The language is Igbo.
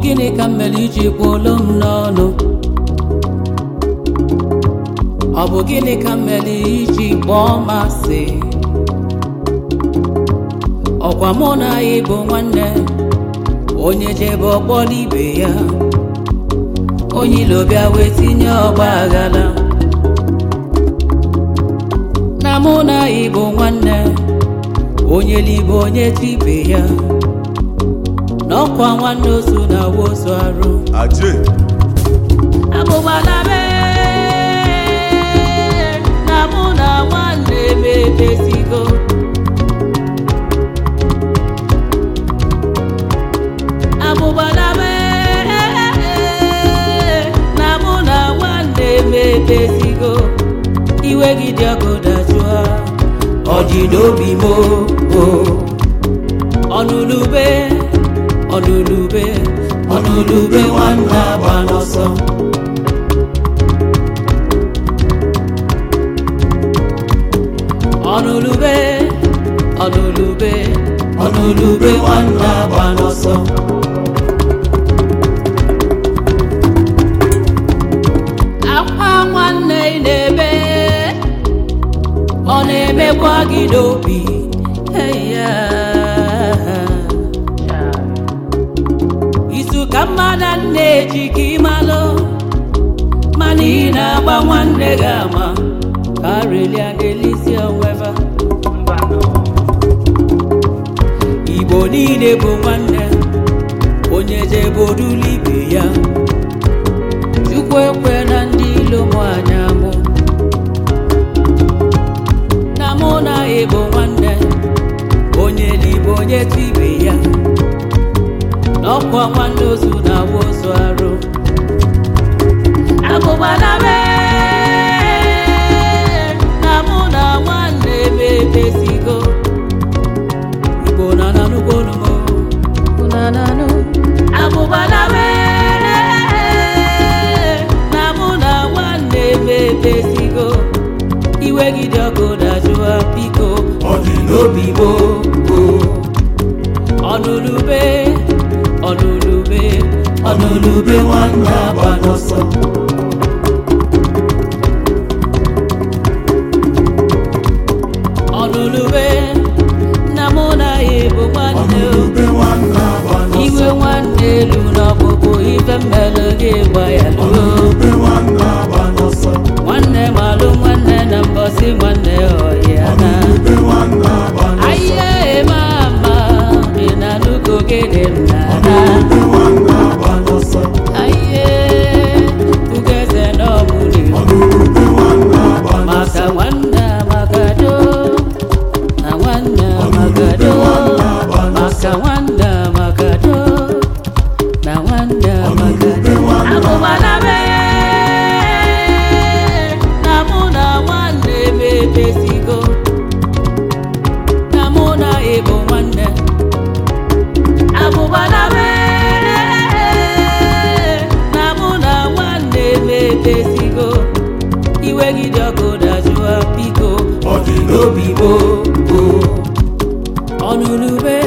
gịnị ka m mere iji kwuolu m n'ọnụ ọ bụ gịnị ka m mere iji kpọọ m asị ọkwa mụ na ya bụ nwanne onye jebe ọkpọrọ ibe ya onye ilo bịa wee tinye ọgba aghara na mụ na ya bụ nwanne onye libe onye tibe ya n'ọkwa nwanne ozu na wozu arụ Aje. abụbala mee na mụ na nwanne m emezigo abụbala mee na mụ na nwanne m emezigo iwe gị dị ọkụ dajụa ọ dị n'obi m o ọnụlube ọnụlube ọnụlube nwanne agba n'ọsọ ọnụlube ọnụlube ọnụlube nwanne agba n'ọsọ akwa nwanne ị na-ebe ọ na-emekwa gị n'obi eya izu ka mmadụ na-eji ka ịmalụ mana ị na-agba nwanne gị ama ka arelia ga-elisi onweva igbo niile bụ nwanne onye jebodula ibe ya chukwu ekwe na ndị ilo mụ anya mụ na mụ na ya bụ nwanne onye libe onye tu ibe ya n'ọkwa nwanne ozu na awa ozu arụ abụbala mee na mụ na nwanne m emezigo igbo na nanụgo numo na nanụ abụbala mee na mụ na nwanne m emezigo iwe gị dị ọkụ dajụa biko Ọ dị n'obi igbo ọnụlube ọnụlube ọnụlube nwanne agba n'ọsọ ọnụlube na mụ na ya bụ nwanne o. Ọnụlube nwanne agba n'ọsọ. iwe nwanne elu n'ọkpụkpụ ife mmelụ gị gba ya luo Ọnụlube nwanne agba n'ọsọ. nwanne malụ nwanne na mbọsị nwanne ọhịa na Ọnụlube nwanne agba n'ọsọ. Aye mama, ina nuko gede nana. Ọnụlube nwanne agba n'ọsọ. Aye, ugeze no muli. Ọnụlube nwanne agba n'ọsọ. Maka wanda magado, na wanda magado. Maka wanda magado, na wanda magado. Abubala be, na muna wande be besigo. Na muna ebo nwanne. abụbala mere na mụ na nwanne m emezigo iwe gị dị ọkụ dajụa biko Ọ dị n'obi obi gboo ọnụlube